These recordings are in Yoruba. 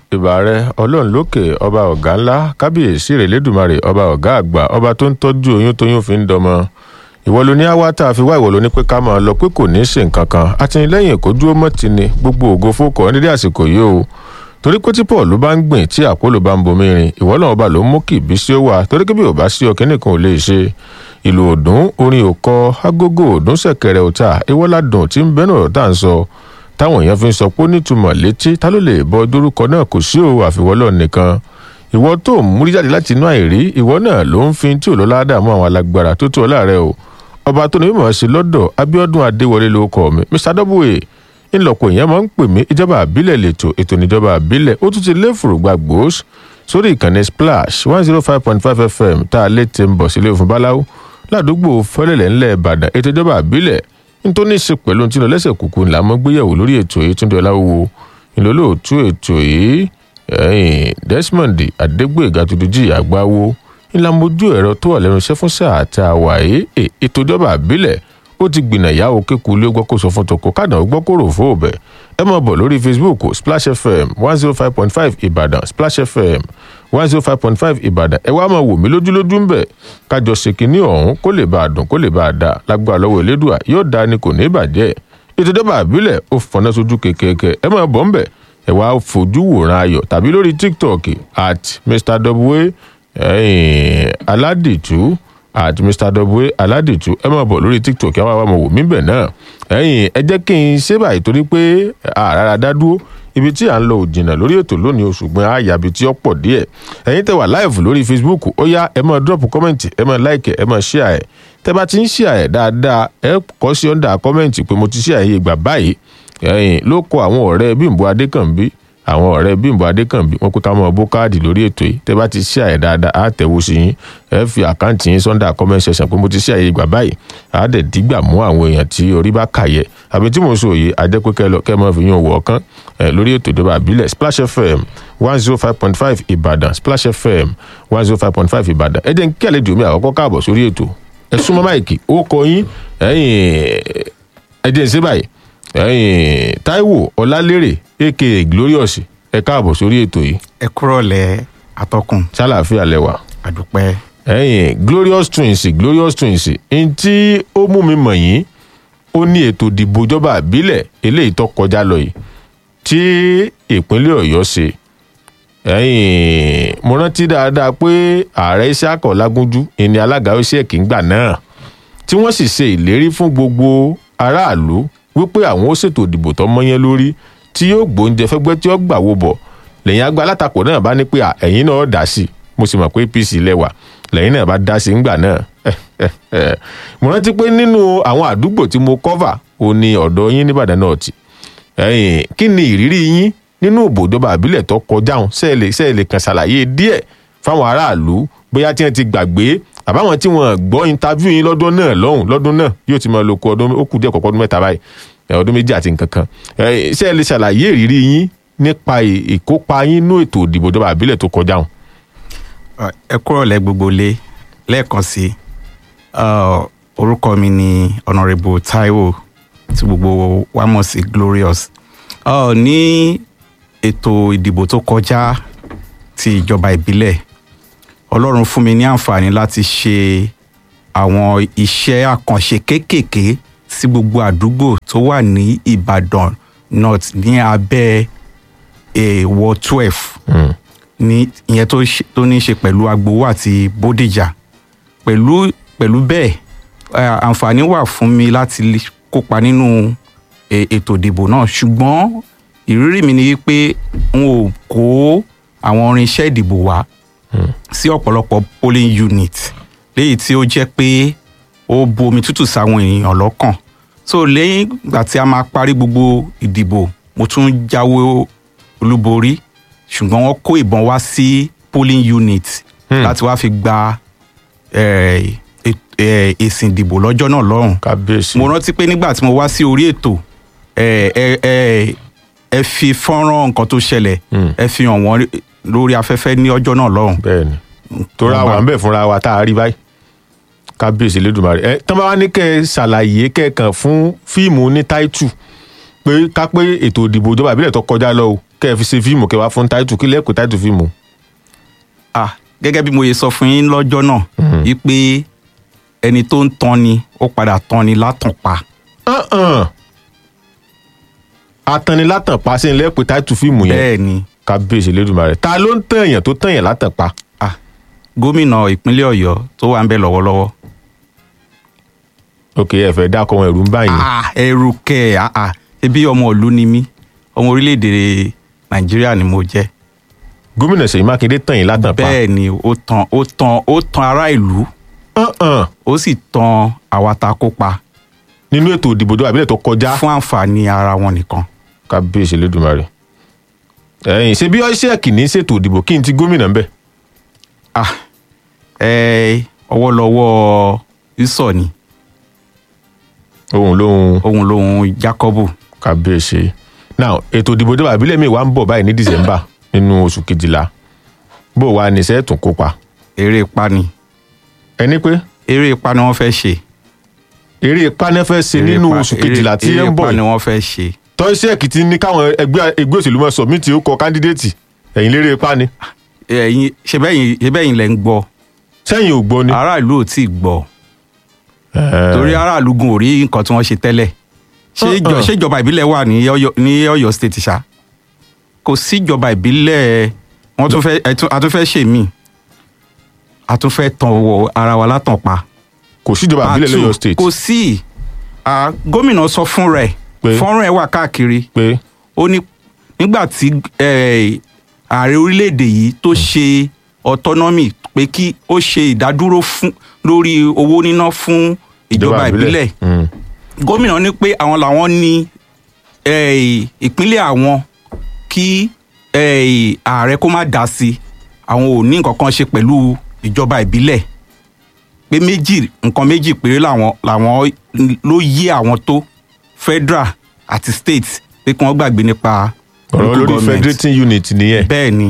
ìbà rẹ ọlọ́run lókè ọba ọ̀gá ńlá kábíyèsí rẹ̀ lẹ́dùnmarè ọba ọ̀gá àgbà ọba tó ń tọ́jú oyún tóyún fi ń dọmọ ìwọ ló ní àwa tá a fi wá ìwọ ló ní pé ká máa lọ pé kò ní í ṣe nǹkan kan àtìlẹ́yìn kò dúró mọ́ ti ni gbogbo ògo fókọ nídìí àsìkò yìí o torí pé tí paul ló bá ń gbìn tí àpólò bá ń bomi rin ìwọ náà ọba ló ń mú kí ìbísí ó wà torí pé bí ò bá sí ọkẹ́ nìkan ò lè ṣe ìlú òdùn orin òkọ agogo òdùn ṣẹ̀kẹ̀rẹ̀ òta ìwọ́ládùn tí ń bẹ́nu ọ̀rọ̀ tá à ń sọ táwọn èèyàn fi ń sọ pé ó nítumọ̀ létí ta ló lè bọ dórúkọ náà kò sí o àfiwọ́lọ́ nìkan ìwọ tó ń múrí jáde láti inú àìrí ìwọ náà ló ń fi tí ò lọ́lá dààmú àwọn alágbára tó tó ọlá rẹ o ọba tó ní mímọ̀ sí lọ́dọ̀ abiodun adéwọlé ló kọ́ mi mr w ńlọpọ̀ èèyàn máa ń pè mí ìjọba àbílẹ̀ lẹ́tọ̀ ètò ìjọba àbílẹ̀ ó tún ti lé fùrùgbà gbòós sórí ìkànnì splash one zero five point five fm tá a lè ti ń bọ̀ sílé òfin báláwo ládùúgbò fẹ́lẹ̀lẹ̀ ńlẹ̀ ìbàdàn ètò ìjọba àbílẹ̀ nítorí ní í ṣe pẹ̀lú tí lọ lẹ́sẹ̀ kúkú ńlá mọ́ gbéyàwó lórí ètò yìí túndé ọláwúwo ìlólóòtú ètò yìí desmond adégbèga tuntun àgbáwo ńlá mojú ẹ̀rọ tó wà lẹ́nu iṣẹ́ fún sáà tá a wà yìí ètò ìjọba àbílẹ̀ ó ti gbìnà ìyàwó kéku ilé gbọ́ kó sọ fún toko kádàn ó gbọ́ kó rò fún òbẹ̀ ẹ máa bọ̀ lórí facebook splash fm one zero five point five ìbàdàn splash fm one zero five point five ìbàdàn ẹ wá máa wò mí lójúlójú ń bẹ̀ kájọ ṣèkínní ọ̀hún kó lè bá a dùn kó lè bá a dà lágbára lọ́wọ́ elédùà yóò dá ni kò ní bàjẹ́ ètò ìjọba àbílẹ̀ ó fọná sójú kékeré ẹ máa bọ̀ ń bẹ̀ ẹ wá fojú wòran ayọ̀ tàbí lórí tiktok at mr w aládìtú àti mr w aládìtú ẹ máa bọ̀ lórí tiktok ẹ wá wá mọ̀ wò mí bẹ̀ náà ẹ̀yìn ẹ jẹ́ kí n ṣe báyìí torí pé àràrà dá dúró ibi tí à ń lọ òjìnà lórí ètò lónìí o ṣùgbọ́n àyàbí tí ó pọ̀ díẹ̀ ẹ̀yin tẹ wà láìfù lórí facebook ó yá ẹ máa drop kọ́mẹ̀ntì ẹ máa like ẹ máa share ẹ̀ tẹ bá ti ń share ẹ̀ dáadáa ẹ kọ́ sí ọ̀ndà kọ́mẹ̀ntì pé mo ti share yìí ìgbà báyìí ẹ̀yìn ló kọ àwọn ọ̀rẹ́ bímbọ adékànbí àwọn ọ̀rẹ́ bímbọ adékànbí wọn pé ká mọ bó káàdì lórí ètò yìí tẹ bá ti share ẹ̀ dáadáa á tẹ̀wó sí yín ẹ fi àkáǹtì yín sọ́ndà comment section pé mo ti share yìí ìgbà báyìí á dẹ̀ dígbà mú àwọn èèyàn tí orí bá kàyẹ àbí tí mo sọ yìí ajẹ́ pé kẹ́ lọ kẹ́ mọ́ fi yín wọ̀ ọ̀kan lórí ètò ìjọba àbílẹ̀ splash fm one zero five point five ìbàdàn splash fm one zero five point five ìbàdàn ẹ jẹ́ kí àlejò mi àkọ́kọ́ káàbọ̀ sórí ètò ẹ súnmọ́ máìkì ó kọ yín ẹ jẹ́ ń ṣe báyìí taiwo ọlálérè aka glorious ẹ káàbọ̀ sórí ètò yìí. ẹ kúrọ̀lẹ́ atọ́kùn. sálàáfíà lẹwà. àdúpẹ́. ẹyin glorious twins glorious twins n tí ó mú mi mọ̀ yín ó ní ètò ìdìbò ìjọba àbílẹ̀ eléyìí tó kọjá lọ yìí tí ìpínlẹ̀ ọ̀yọ́ ṣe ẹyin mo rántí dáadáa pé ààrẹ Isiaka Ọlágúnjú ìní alága OSEC ńgbà náà tí wọ́n sì ṣe ìlérí fún gbogbo aráàlú wípé àwọn ó ṣètò ìdìbò tó mọ́yán lórí tí yóò gbóúnjẹ fẹ́gbẹ́ tí ó gbà wó bọ̀ lẹ́yìn àgbà alátakò náà bá ní pé ẹ̀yin náà dá sí i mo sì mọ̀ pé APC lẹ́wà lẹ́yìn náà bá dá sí i ńgbà náà mo rántí pé nínú àwọn àdúgbò tí mo cover ò ní ọ̀dọ̀ yín nìbàdàn náà tì kí ni ìrírí yín nínú ìbòjọba àbílẹ̀ tó kọjá hàn sẹ́ẹ̀lì sẹ́ẹ̀lì kan ṣàlàyé díẹ̀ fáwọn aráàlú bóyá tí wọ́n ti gbàgbé àbáwọn tí wọ́n gbọ́ interview yín lọ́dún náà lọ́hùn lọ́dún náà yóò ti máa lo ko ọdún ó kù díẹ̀ kọ̀ọ̀kan ọdún mẹ́ta báyìí ọdún méjì àti nǹkan kan sẹ́ẹ̀lì ṣàlàyé ìrírí yín nípa ìkópa yín nínú ètò ìdìbò ìjọba àbílẹ̀ tó kọjá hàn. ẹ kúrọ̀lẹ́ gbogbo lé lẹ́ẹ̀kan sí orúkọ mi ni honourable Taiwo tí gbogbo wa mọ̀ sí Glorious ní ètò ìdìbò tó kọjá ti ìjọba ìbílẹ̀ ọlọ́run fún mi ní àǹfààní láti ṣe àwọn iṣẹ́ àkànṣe kéékèèké sí gbogbo àdúgbò tó wà ní ìbàdàn north ní abẹ́ èèwọ̀ twelve ní ìyẹn tó ní í ṣe pẹ̀lú agbowó àti bódìjà pẹ̀lú pẹ̀lú bẹ́ẹ̀ àǹfààní wà fún mi láti kópa nínú ètò ìdìbò náà ṣùgbọ́n ìrírí mi ni wípé n ò kó àwọn irinṣẹ́ ìdìbò wá sí ọ̀pọ̀lọpọ̀ polling unit léyìí tí ó jẹ́ pé ó bu omi tútù sáwọn èèyàn lọ́kàn so lẹ́yìn ìgbà tí a máa parí gbogbo ìdìbò mo tún jáwé olúborí ṣùgbọ́n wọ́n kó ìbọn wá sí polling unit láti wá fi gba èsì ìdìbò lọ́jọ́ náà lọ́hùn kábíyèsí mo rántí pé nígbà tí mo wá sí orí ètò ẹ fi fọ́nrán nǹkan tó ṣẹlẹ̀ ẹ fi hàn wọ́n lórí afẹ́fẹ́ ní ọjọ́ náà lọ́hùn. bẹ́ẹ̀ni tó ra wà ń bẹ̀ fúnra wa tá a rí báyìí kábíyèsí lẹ́dùnmarè ẹ tán bá wá ní kẹ́ ẹ ṣàlàyé kẹ́ẹ̀kan fún fíìmù ní táìtù pé ká pé ètò ìdìbò ìjọba ìbílẹ̀ tó kọjá lọ o kẹ́ ẹ fi ṣe fíìmù kẹ́ wá fún táìtù kí lẹ́ẹ̀kọ́ táìtù fíìmù. ah gẹ́gẹ́ bí mo yẹ sọ fún yín lọ́jọ́ náà wípé ẹni tó ń tan ni ó padà tan ni látàn pa Hàn-hàn. atanilátàn pa sí lẹ́ẹ̀kọ́ táìtù fíìmù yẹn bẹ́ẹ̀ ni kábíyèsí lẹ́dùnmarè ta ló ń tàn èèyàn tó tàn èèyàn látàn pa. ah gómìnà ìpínlẹ̀ ọ̀yọ́ tó wà ń bẹ lọ́wọ́lọ́wọ́ ok ẹ fẹ́ dákọ wọn ẹ̀rù ń bá yín. ah ẹrù kẹ ah ah ebi ọmọ ìlú ni mí ọmọ orílẹ̀-èdè nàìjíríà ni mo jẹ́ gómìnà ṣèyí mákindé tàn yín látàn pa. bẹ́ẹ̀ ni ó tan ó tan ó tan ará ìlú Hàn-hàn. ó sì tan àwa ta kópa nínú ètò ìdìbò tó àbílẹ̀ tó kọjá. fún àǹfààní ara wọn nìkan kábíyèsí lẹ́dùnmarè. ẹ̀yìn ṣe bí ọ́ṣẹ́ kìíní ṣètò ìdìbò kí n ti gómìnà ń bẹ̀. ah ẹ ọwọ́lọ́wọ́ ìsọ̀ ni òun lóhun òun lòun Jákọ́bù kábíyèsí. now ètò ìdìbò tó àbílẹ̀ mi wà ń bọ̀ báyìí ní december nínú oṣù kejìlá bó wa ní sẹ́ẹ̀tún kópa. eré ipa ni ẹni pé eré ipa ni wọ́n fẹ́ ṣe eré panẹ́fẹ́ ṣe Eré nínú ipa- oṣù eré- kejìlá tí ẹ ń eré bọ̀ ipa ni yìí wọ́n fẹ́ ṣe tọ́síẹ̀kì ti ní káwọn ẹgbẹ́ ẹgbẹ́ òṣèlú mọ̀ sọ̀mìtì ó kọ kándídéètì ẹ̀yìn lérè ipá ni ẹ̀yin ṣe bẹ́yìn ṣe bẹ́yìn lẹ́ ń gbọ́ sẹ́yìn ò gbọ́ ni. aráàlú ò tí ì gbọ́ Ẹ̀ẹ́. torí aráàlú gun ò rí nǹkan tí wọ́n ṣe tẹ́lẹ̀ ṣé ìjọ- Uh-uh. ṣé ìjọba ìbílẹ̀ wà ní Ọ̀yọ́ ní Ọ̀yọ́ state ṣá kò sí ìjọba ìbílẹ̀ wọ́n tún fẹ́ ẹ tún- a tún fẹ́ ṣe mí a tún fẹ́ tan wọ ara wa látàn pa. kò síjọba àbílẹ̀ Part lọ́yọ̀ two, state kò sí Ah, gómìnà sọ fún rẹ̀ Pé? fọ́nrán ẹ̀ wà káàkiri pé ó ní nígbà tí eh, ààrẹ orílẹ̀-èdè yìí tó ṣe autonomy pé kí ó ṣe ìdádúró fún lórí owó níná fún ìjọba ìbílẹ̀ Mm. gómìnà ní pé àwọn làwọn ní eh, ìpínlẹ̀ àwọn kí eh, ààrẹ kó má dá sí àwọn ò ní nǹkan kan ṣe pẹ̀lú ìjọba ìbílẹ̀ pé méjì nǹkan méjì péré làwọn làwọn ló yé àwọn tó federal àti state pé kí wọ́n gbàgbé nípa ọ̀rọ̀ local lórí government. federating unit nìyẹn bẹ́ẹ̀ ni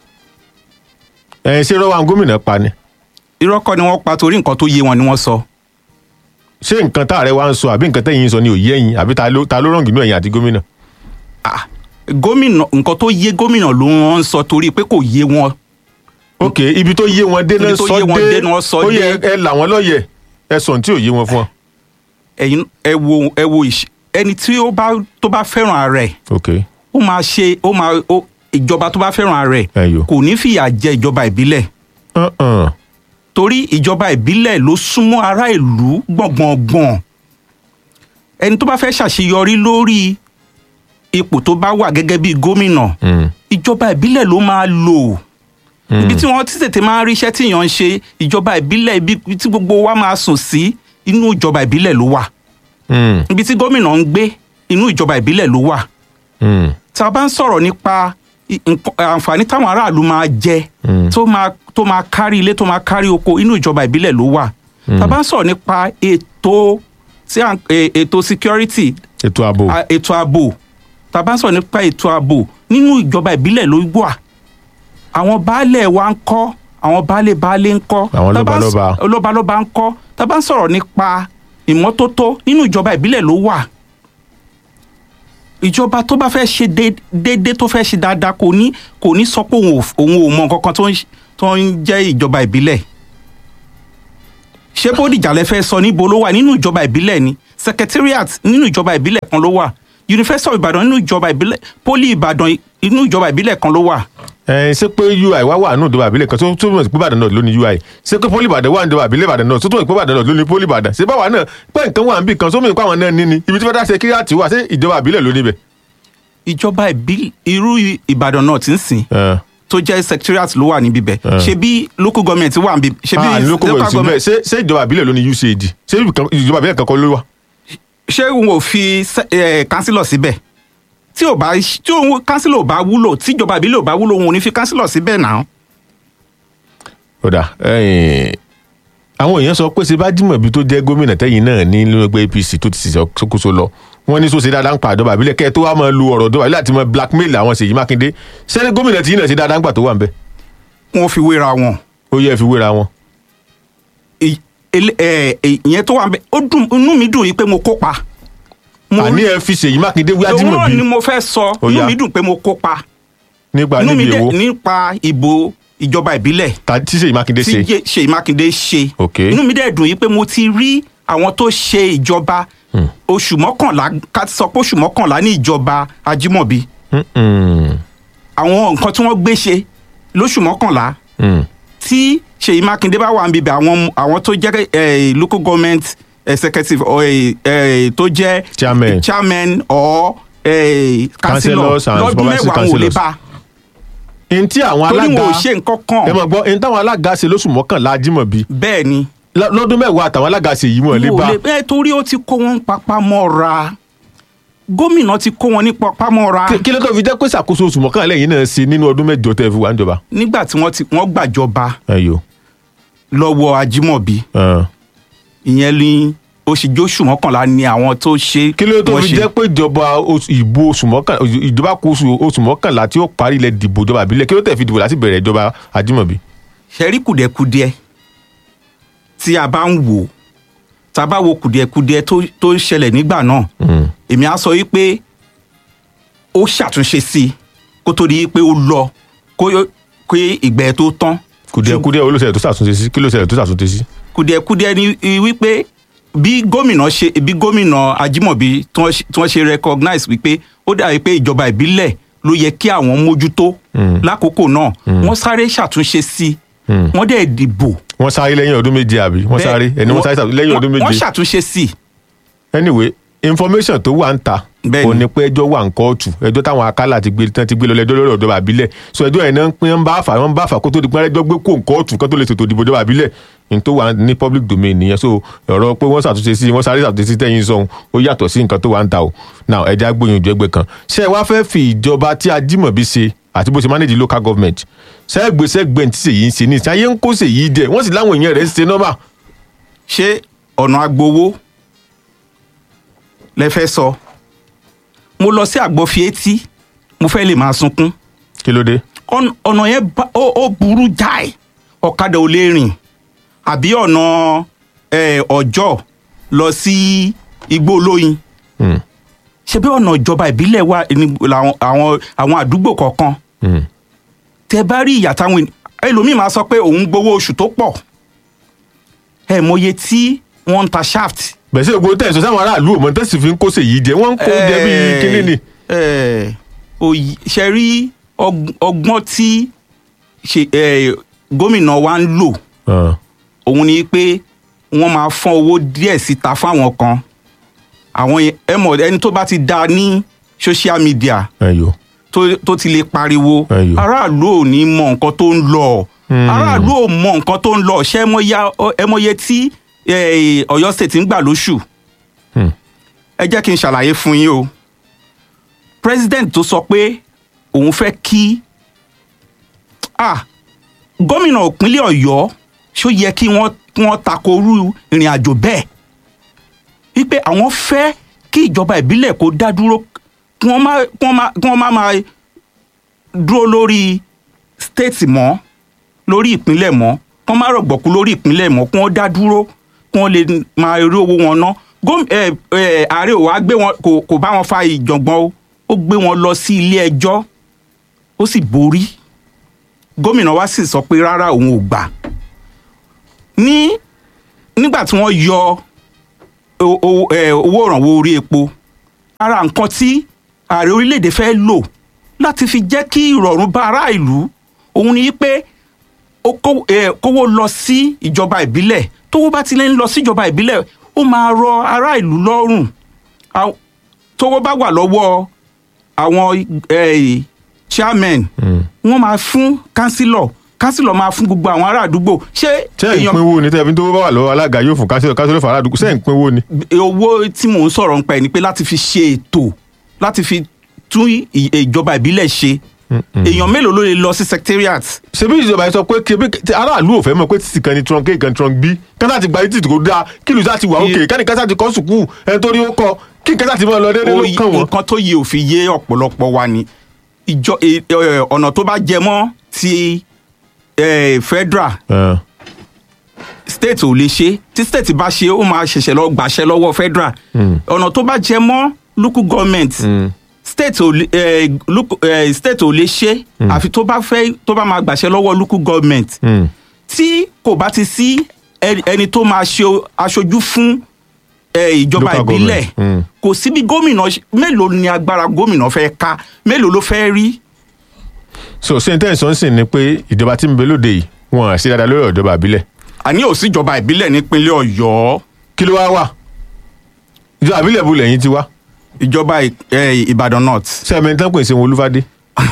ẹ̀yìn ṣé rọ́wà gómìnà pa ni irọ́ kọ́ ni wọ́n pa torí nǹkan tó yé wọn ni wọ́n sọ ṣé nǹkan tá ààrẹ wa ń sọ àbí nǹkan tẹ́yìn ń sọ ni ò yé ẹ̀yin àbí ta ló ta ló rọ̀ǹgì nínú ẹ̀yin àti gómìnà. Ah, gómìnà nǹkan tó yé gómìnà ló ń sọ torí pé kò yé wọn ok ibi tó yé wọn dé náà Ibi tó sọ yé wọn dé dé náà sọ ó yẹ dé. ẹ là wọn lọ́yẹ̀ ẹ sọ ní tí ò yé wọn fún ọ. ẹ̀yin ẹ wo ẹ wo ìṣ- ẹni tí ó bá tó bá fẹ́ràn ara ẹ̀ ok ó máa ṣe ó máa ó ìjọba tó bá fẹ́ràn ara ẹ̀ Ẹyọ. kò ní fìyà jẹ ìjọba ìbílẹ̀ Uh-uh. torí ìjọba ìbílẹ̀ ló súnmọ́ ará ìlú gbọ̀ngbọ̀ngbọ̀n ẹni tó bá fẹ́ ṣàṣeyọrí lórí ipò tó bá wà gẹ́gẹ́ bí gómìnà Mm. ìjọba ìbílẹ̀ ló máa lò Mm. ibi tí wọ́n ti tètè máa ń ríṣẹ́ tí èèyàn ń ṣe ìjọba ìbílẹ̀ ibi tí gbogbo wa máa sùn sí inú ìjọba ìbílẹ̀ ló wà Mm. ibi tí gómìnà ń gbé inú ìjọba ìbílẹ̀ ló wà Mm. tá a bá ń sọ̀rọ̀ nípa i- nǹkan- àǹfààní táwọn aráàlú máa jẹ Mm. tó máa tó máa kárí ilé tó máa kárí oko inú ìjọba ìbílẹ̀ ló wà tá a bá ń sọ̀rọ̀ nípa ètò tí à ń- e- ètò security ètò ààbò a- ètò ààbò tá a bá ń sọ̀rọ̀ nípa ètò ààbò nínú ìjọba ìbílẹ̀ ló wà àwọn baálẹ̀ wa ń kọ́ àwọn baálé baálé ń kọ́ Àwọn tá a bá ń s- lọ́balọ́ba. lọ́balọ́ba ń kọ́ tá a bá ń sọ̀rọ̀ nípa ìmọ́tótó nínú ìjọba ìbílẹ̀ ló wà ìjọba tó bá fẹ́ ṣe dé- déédéé tó fẹ́ ṣe dáadáa kò ní kò ní sọ pé òun ò òun ò mọ nǹkan kan tó ń ṣ- tó ń jẹ́ ìjọba ìbílẹ̀ ṣé bódìjà lẹ fẹ́ sọ níbo ló wà nínú ìjọba ìbílẹ̀ ni secretariat nínú ìjọba ìbílẹ̀ kan ló wà university of Ìbàdàn nínú ìjọba ìbílẹ̀ poli Ìbàdàn inú ìjọba ìbílẹ̀ kan ló wà ẹ ṣé pé ui wá wà nù ìjọba àbílẹ̀ kan tó tó mọ̀ sí pé Ìbàdàn náà ló ní ui ṣé pé pólì Ìbàdàn wà ní ìjọba àbílẹ̀ Ìbàdàn náà tó tó mọ̀ sí pé Ìbàdàn náà ló ní pólì Ìbàdàn ṣé báwa náà pé nǹkan wà níbì kan sómi nípa àwọn náà ní ni ibi tí fẹ́ẹ́ dá security wà ṣé ìjọba àbílẹ̀ ló níbẹ̀. ìjọba ìbílẹ̀ irú Ìbàdàn náà ti ń sìn Ẹ. tó jẹ́ secretariat ló wà níbí bẹ̀ ṣe bí local government wà níbí ṣe bí Ah, ní lóko wẹ̀ sí bẹ́ẹ̀ ṣé ṣé ìjọba àbílẹ̀ ló ní UCAD ṣé ibi kan- ìjọba àbílẹ̀ kankan ló wà. ṣé òun ò fi kánsílọ̀ síbẹ̀ tí ò bá tí òun kánsílọ̀ ò bá wúlò tí ìjọba ìbílẹ̀ ò bá wúlò òun ò ní fi kánsílọ̀ síbẹ̀ náà. kódà ẹ̀yìn, àwọn èèyàn sọ pé ṣe bá dìmọ̀ ibi tó jẹ́ gómìnà tẹ́yìn náà ní nínú ẹgbẹ́ APC tó ti ṣàkóso lọ wọ́n ní sọ́sẹ̀ dáadáa ń pa àjọba àbílẹ̀ kẹ́ ẹ tó wá máa lu ọ̀rọ̀ ìjọba àbílẹ̀ àti máa blackmail àwọn Ṣèyí Mákindé ṣé gómìnà tí yín náà ṣe dáadáa ń gbà tó wà ń bẹ̀ wọ́n fi wéra wọn. ó yẹ fi wéra wọn. ì- ele- ẹ, ẹ, ìyẹn tó wà ń bẹ ó dùn inú mi dùn yìí pé mo kópa mo àní rí- ẹ fi ṣèyí mákindé wí òun náà ajímọ̀bí ni mo fẹ́ sọ Ó inú yá. mi dùn pé mo kópa nígbà inú mi níbi dẹ̀ èwo nípa ìbò ìjọba ìbílẹ̀ ta- tí ṣèyí mákindé tí ṣe Jé- Ṣèyí Mákindé ṣe Ok. inú mi dẹ̀ dùn yìí pé mo ti rí àwọn tó ṣe ìjọba oṣù mọ́kànlá ká ti sọ pé oṣù mọ́kànlá ní ìjọba Ajímọ̀bí Mm-mm. àwọn nǹkan tí wọ́n gbé ṣe lóṣù mọ́kànlá Mm. tí Ṣèyí Mákindé bá wà níbi àwọn àwọn tó jẹ́ eh, local government executive or eh, eh, tó jẹ́ Chairman. chairman or eh, councillor Councillors and lọ́dún supervisory mẹ́wàá wọn ò lè councillors. bá n tí àwọn torí alága wọn ò ṣe nǹkan kan ẹ mọ̀ gbọ́ n táwọn alága ṣe lóṣù mọ́kànlá ajímọ̀bí bẹ́ẹ̀ ni Lọ- lọ́dún mẹ́wàá àtàwọn alága ṣe yìí wọ́n lè wọn bá ò lè bẹ́ẹ̀ torí ó ti kó wọn papá mọ́ra gómìnà ti kó wọn ní papá mọ́ra Kí- kí ló tó fi jẹ́ pé ṣàkóso oṣù mọ́kànlá lẹ́yìn náà ṣe nínú ọdún mẹ́jọ tẹ́ fi wà níjọba. nígbà tí wọ́n ti wọ́n gbàjọba ẹyọ lọ́wọ́ Ajímọ̀bí ìyẹn ní oṣù jóṣù mọ́kànlá ni àwọn tó ṣe kí ló tó wọ́n fi ṣe. jẹ́ pé ìjọba oṣù- ìbò oṣù mọ́kànlá ìjọba kó oṣù oṣù mọ́kànlá tí ó parí ilẹ̀ dìbò ìjọba àbílẹ̀ kí ló tẹ̀ fi dìbò láti bẹ̀rẹ̀ ìjọba ajímọ̀bí. ṣẹ́rí kùdẹ̀kudẹ tí a bá ń wò tá a bá wo kùdẹ̀kudẹ tó tó ń ṣẹlẹ̀ nígbà náà èmi á sọ wípé ó ṣàtúnṣe sí i kó tó di pé ó lọ kó kó ìgbẹ́ tó tán kùdìẹ̀kudìẹ̀ olóṣèlú tó ṣàtúnṣe sí kí ló ṣẹlẹ̀ tó ṣàtúnṣe sí. kùdẹ̀kudẹ ni i- wípé bí gómìnà ṣe bí gómìnà Ajímọ̀bí tí wọ́n ṣe- tí wọ́n ṣe recognize wípé ó dàbí pé ìjọba ìbílẹ̀ ló yẹ kí àwọn mójútó lákòókò náà wọ́n sáré ṣàtúnṣe sí i wọ́n dẹ̀ dìbò wọ́n sáré lẹ́yìn ọdún méje àbí wọ́n sáré ẹni wọ́n sáré ṣàtúnṣe lẹ́yìn ọdún wọ́n méje. ṣàtúnṣe sí i anyway information tó wà ń ta Bẹ́ẹ̀ni. kò ní pé ẹjọ́ wà ń kóòtù ẹjọ́ táwọn akálà ti gbé tán ti gbé lọ lẹ́jọ́ lọ́dọ̀ ìjọba àbílẹ̀ so ẹjọ́ yẹn náà ń pín ń bá fà wọ́n bá fà kó tó di pé ẹjọ́ gbé kó ń kóòtù kó tó lè ṣètò ìdìbò ìjọba àbílẹ̀ ní tó wà ní public domain nìyẹn so ọ̀rọ̀ pé wọ́n ṣàtúnṣe sí wọ́n sáré ṣàtúnṣe sí tẹ̀yìn sọ̀hún ó yàtọ̀ sí nǹkan tó wà ń ta o now ẹja gbóyún ìjọ ẹgbẹ́ kan ṣé ẹ wá fẹ́ fi ìjọba tí Ajímọ̀bí ṣe àti bó ṣe manage local government sẹ́gbẹ̀sẹ̀gbẹ̀ tí ṣèyí ń ṣe ní ìsáyé ń kó ṣèyí jẹ wọ́n sì láwọn èèyàn rẹ̀ ń ṣe nọ́mà ṣé ọ̀nà agbowó lẹ fẹ́ sọ mo lọ sí àgbọ̀fìetí mo fẹ́ lè máa sunkún kí ló dé ọ̀n- ọ̀nà yẹn bá- ó ó burú jáì ọ̀kadà ò lè rìn àbí ọ̀nà eh, ọjọ́ lọ sí igbó olóyin Hmm, ṣebí ọ̀nà ìjọba ìbílẹ̀ wà ní làwọn- àwọn àwọn àdúgbò kọ̀ọ̀kan hmm. tẹ bá rí ìyà táwọn ènìyàn ẹlòmíì máa sọ pé òun gbowó oṣù tó pọ̀ ẹ mọye tí wọ́n ń ta shaft. bẹ̀sẹ̀ ògbó tẹ̀sán sáwọn aráàlú òmò tẹ̀sí fi ń kó ṣèyí jẹ wọ́n ń kó jẹ bí kínní ni. ẹ òyì ṣe rí ọg- ọgbọ́n tí ṣe ẹ, gómìnà wa ń lò Ah, òun ni pé wọ́n máa fọ́n owó díẹ̀ síta fáwọn kan àwọn yẹn- ẹ mọ̀ ẹni tó bá ti da ní social media ẹyọ tó tó ti lè pariwo Ẹyọ. aráàlú ò ní mọ nǹkan tó ń lọ aráàlú ò mọ nǹkan tó ń lọ ṣé ẹ mọya- ẹ mọye tí eh, Ọ̀yọ́ state ń gbà lóṣù Hmm. ẹ jẹ́ kí n ṣàlàyé fún yín o president tó sọ pé òun fẹ́ kí ah gómìnà ìpínlẹ̀ Ọ̀yọ́ ṣó yẹ kí wọ́n kí wọ́n takoru ìrìn àjò bẹ́ẹ̀ wípé àwọn fẹ́ kí ìjọba ìbílẹ̀ kó dá dúró kí wọ́n má kí wọ́n má kí wọ́n má máa dúró lórí state mọ́ lórí ìpínlẹ̀ mọ́ kí wọ́n má rọ̀gbọ̀kú lórí ìpínlẹ̀ mọ́ kí wọ́n dá dúró kí wọ́n lè máa rí owó wọn ná góm ẹ ẹ ààrẹ ò wá gbé wọn kò kò bá wọn fa ìjọ̀ngbọ̀n o ó gbé wọn lọ sí ilé ẹjọ́ ó sì borí gómìnà wa sì sọ pé rárá òun ò gbà ní nígbà tí wọ́n yọ o- o- ẹ, owó ìrànwọ́ orí epo ara nǹkan tí ààrẹ orílẹ̀-èdè fẹ́ lò láti fi jẹ́ kí ìrọ̀rùn bá ará ìlú òun ni pé ó kó- ẹ, kówó lọ sí ìjọba ìbílẹ̀ tówó bá ti lè ń lọ sí ìjọba ìbílẹ̀ ó máa rọ ará ìlú lọ́rùn Àw- tówó bá wà lọ́wọ́ àwọn ẹ, chairman wọ́n máa fún kánsílọ̀ kánsílọ̀ máa fún gbogbo àwọn ará àdúgbò ṣé ṣé ìpínwó ni tẹ́ẹ̀fín tó bá wà lọ́wọ́ alága yóò fún kásílẹ̀ kásílẹ̀ fún aládùúgbò ṣé ìpínwó ni. owó tí mò ń sọ̀rọ̀ nípa ẹ̀ ni pé láti fi ṣe ètò láti fi tún ì- ìjọba ìbílẹ̀ ṣe èèyàn mélòó ló lè lọ sí secretariat ṣebí ìjọba yìí sọ pé kí ebi- aráàlú ò fẹ́ mọ̀ pé títì kan ni trunk a kan trunk b kásá ti gba títì kò dáa kí lùsà ti wà òkè kẹ́ni kásá ti kọ́ sùkúù ẹni tó rí ó kọ́ kí kásá ti máa lọ déédéé ló Oyi- kàn wọ́n. nǹkan tó yẹ òfin yé ọ̀pọ̀lọpọ̀ wa ni ìjọ ẹ- ẹ- ọ̀nà tó bá jẹ mọ́ ti eh, federal Ah, state ò lè ṣe tí state bá ṣe ó máa ṣẹ̀ṣẹ̀ lọ gbàṣẹ lọ́wọ́ federal ọ̀nà tó bá jẹ mọ́ local government state ò lè eh, local- eh, state ò lè ṣe àfi tó bá fẹ́ tó bá máa gbàṣẹ lọ́wọ́ local government Mm. tí kò bá ti sí ẹni ẹni tó máa ṣe aṣojú fún eh, ìjọba Local ìbílẹ̀ government, mm. kò sí bí gómìnà ṣe- mélòó ni agbára gómìnà fẹ́ ká mélòó ló fẹ́ rí so ṣé n tẹ́ ẹ̀ sọ ń sìn ni pé ìjọba tí ń bẹ lóde yìí wọn à ṣe dáadáa lórí ìjọba àbílẹ̀ àní ò sí ìjọba ìbílẹ̀ nípínlẹ̀ ọ̀yọ́ kí ló wá wà ìjọba àbílẹ̀ bu lẹ́yìn ti wá ìjọba ì- eh, ìbàdàn north sẹ́ẹ̀mẹ̀ tán pè Ṣeun Olúfádé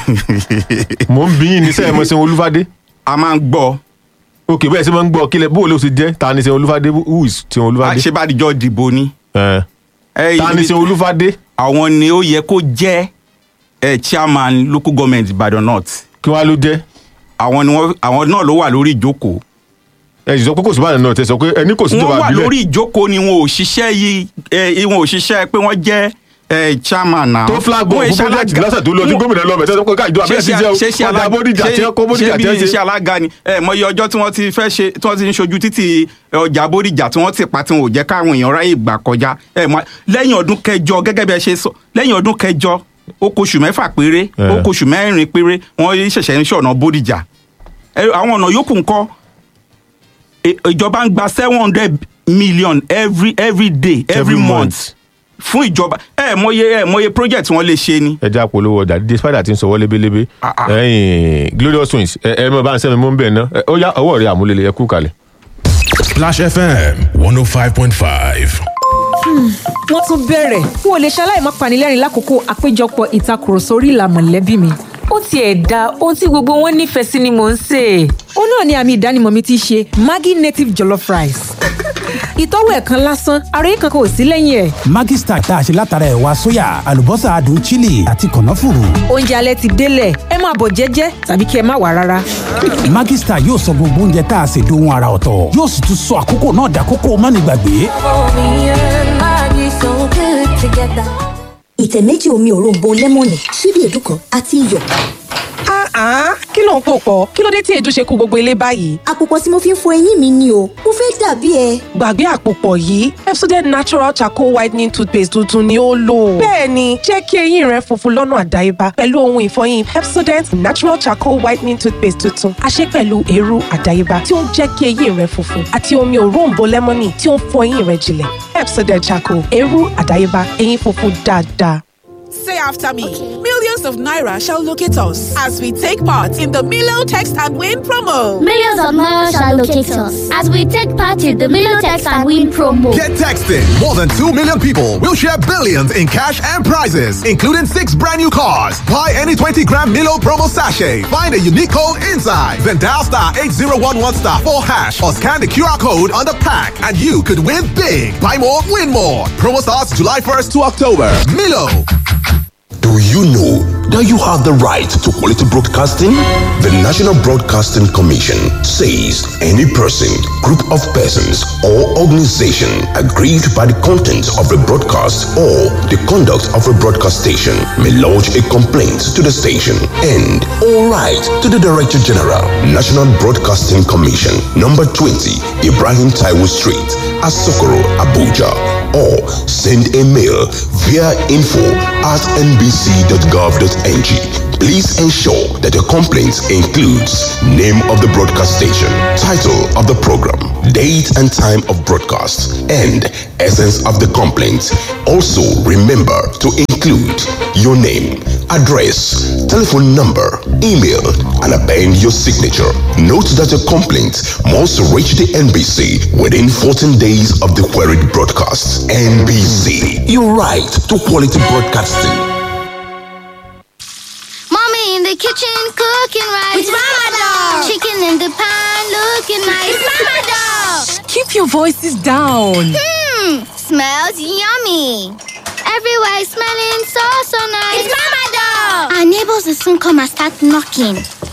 mò ń bí yín ní sẹ́ẹ̀mẹ̀ Ṣeun Olúfádé a máa ń gbọ́ òkè bẹ́ẹ̀ sí máa ń gbọ́ kílẹ̀ bó o ló ti jẹ́ ta ni Ṣeun Olúfádé who is Ṣeun Olúfádé àṣebádìjọ́ dìbò ni. Eh, Eh, ta ni ibi- Ṣeun Olúfádé àwọn ni ó yẹ kó jẹ́ eh, chairman local government ìbàdàn north kí wàá ló jẹ́ àwọn ni wọ́n àwọn náà ló wà lórí ìjókòó ẹ sì sọ pé kò sí báyìí náà tẹ sọ pé ẹni kò sí wọ́n ìjọba wà àbílẹ̀ lórí ìjókòó ni wọn ò ṣiṣẹ́ yìí eh, wọn ò ṣiṣẹ́ pé wọ́n jẹ́ eh, chairman náà. tó flag Wọn bọ̀ ò fún ṣe project alága- lọ́sẹ̀ tó lọ tí wọn- gómìnà lọ́bẹ̀ tẹ́sán pé ká ìjọba àbílẹ̀ ti jẹ́ ṣe ṣe ọ̀dà alága bódìjà tí wọ́n kó bódìjà ṣe tí bí wọ́n iṣẹ́ ṣe. alága ni ẹ mọ iye ọjọ́ tí wọ́n ti fẹ́ ṣe tí wọ́n ti ń ṣojú títì ọjà bódìjà tí wọ́n ti pa tí wọn ò jẹ́ káwọn èèyàn ráyè gbà kọjá ẹ mọ lẹ́yìn ọdún kẹjọ gẹ́gẹ́ bí ẹ ṣe sọ lẹ́yìn ọdún kẹjọ ó kóṣù mẹ́fà péré Eh. ó kóṣù mẹ́rin péré wọ́n ṣẹ̀ṣẹ̀ ń ṣọ̀nà bódìjà ẹ, àwọn ọ̀nà yòókù ńkọ́ Ẹ, ìjọba ń gba seven hundred million every every day every, Every month month. fún ìjọba ẹ mọye ẹ mọye project wọn lè ṣe ni. ẹja polówó ọjà dídé spider ti ń sọ wọlé belebe Ah, ah. ẹyìn glorious twins ẹ ẹ mọ bá ń sẹ́mi mú bẹ́ẹ̀ ná ẹ, ó yá ọwọ́ rẹ àmúlẹ̀lẹ̀ ẹ kú kalẹ̀. Splash FM 105.5. wọ́n tún bẹ̀rẹ̀ n ò lè ṣaláì má panilẹ́rìn lákòókò àpéjọpọ̀ ìtakùrọ̀sọ orí ìlà mọ̀lẹ́bí mi. ó tiẹ̀ da ohun tí gbogbo wọn nífẹ̀ẹ́ sí ni mò ń sè é. ó náà ni àmì ìdánimọ̀ mi ti ṣe maggi native jollof rice. ìtọ́wò ẹ̀ kan lásán ara yìí kankan ò sí lẹ́yìn ẹ̀. Maggi Star tá a ṣe látara ẹ̀wà sóyà àlùbọ́sà adùn chili àti kànáfùrù. oúnjẹ alẹ́ ti délẹ̀ ẹ máa bọ̀ jẹ́jẹ́ tàbí kí ẹ má wà rárá. Maggi Star yóò sọ gbogbo oúnjẹ tá a ṣe dohun ara ọ̀tọ̀ yóò sì tún sọ àkókò náà dàkókò mánigbàgbé. ìtẹ̀ méjì omi òróǹbó lẹ́mọ̀nì ṣíbí èédú kan àti iyọ̀. Ah, kí ló ń pò pọ̀? Kí ló dé tí èédú ṣe kú gbogbo ilé báyìí? àpòpọ̀ tí mo fi ń fọ eyín mi ni o mo fẹ́ dàbí ẹ. Gbàgbé àpòpọ̀ yìí, Pepsodent Natural Charcoal Whitening Toothpaste tuntun ni ó lò. Bẹ́ẹ̀ni, jẹ́ kí eyín rẹ funfun lọ́nà àdáyébá pẹ̀lú ohun ìfọyín Pepsodent Natural Charcoal Whitening Toothpaste tuntun. A ṣe pẹ̀lú eérú àdáyébá tí ó ń jẹ́ kí eyín rẹ funfun àti omi òróǹbó lẹ́mọ́nì tí ó ń fọ eyín rẹ jinlẹ̀. Pepsodent Charcoal, eérú àdáyébá, eyín funfun dáadáa. Say after me. Millions of Naira shall locate us as we take part in the Milo Text and Win promo. Millions of Naira shall locate us as we take part in the Milotex and Win promo. Get texting. More than 2 million people will share billions in cash and prizes, including six brand new cars. Buy any 20 gram Milo promo sachet. Find a unique code inside. Then dial star 8011 star 4 hash or scan the QR code on the pack and you could win big. Buy more, win more. Promo starts July 1st to October. Milo. Do you know that you have the right to quality broadcasting? The National Broadcasting Commission says any person, group of persons, or organization aggrieved by the content of a broadcast or the conduct of a broadcast station may lodge a complaint to the station and all right to the Director General, National Broadcasting Commission, number 20, Ibrahim Taiwo Street, Asokoro, Abuja, or send a mail via info at nbc.gov.ng. Please ensure that your complaint includes name of the broadcast station, title of the program, date and time of broadcast, and essence of the complaint. Also, remember to include your name, address, telephone number, email, and append your signature. Note that your complaint must reach the NBC within 14 days of the queried broadcast. NBC, your right to quality broadcasting. Mommy in the kitchen cooking rice. It's Mama Dog. Chicken in the pan looking nice. It's Mama Dog. Keep your voices down. Hmm, smells yummy. Everywhere is smelling so so nice. It's Mama Dog. Our neighbors will soon come and start knocking.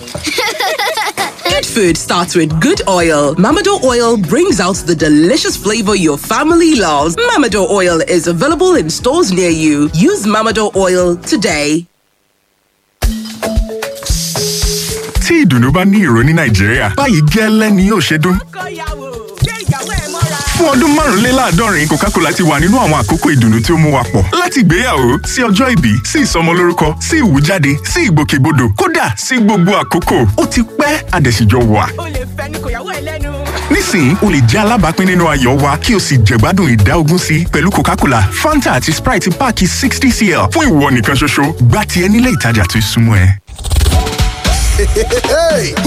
Good food starts with good oil. Mamado oil brings out the delicious flavor your family loves. Mamado oil is available in stores near you. Use Mamado oil today. Tí ìdùnnú bá ní ìró ní Nàìjíríà, báyìí gẹ́lẹ́ ni yóò ṣe dún. Fún fún ọdún márùnléláàádọ́rin coca-cola ti wà nínú àwọn àkókò ìdùnnú tí ó mú wa pọ̀ láti ìgbéyàwó sí ọjọ́ ìbí sí ìsọmọlórúkọ sí ìwújáde sí ìgbòkègbodò kódà sí gbogbo àkókò ó ti pẹ́ àdẹ̀síjọ wà. o lè fẹnu kò yàwó ẹ lẹ́nu. nísìnyí o lè jẹ́ alábàápín nínú ayọ̀ wa kí o sì jẹ̀gbádùn ìdá ogún sí pẹ̀lú coca-cola fanta àti sprite páàkì sixty cl fún ìwọ nìkan ṣoṣo gbá tiẹ̀ nílé ìtajà tó súnmọ́ ẹ.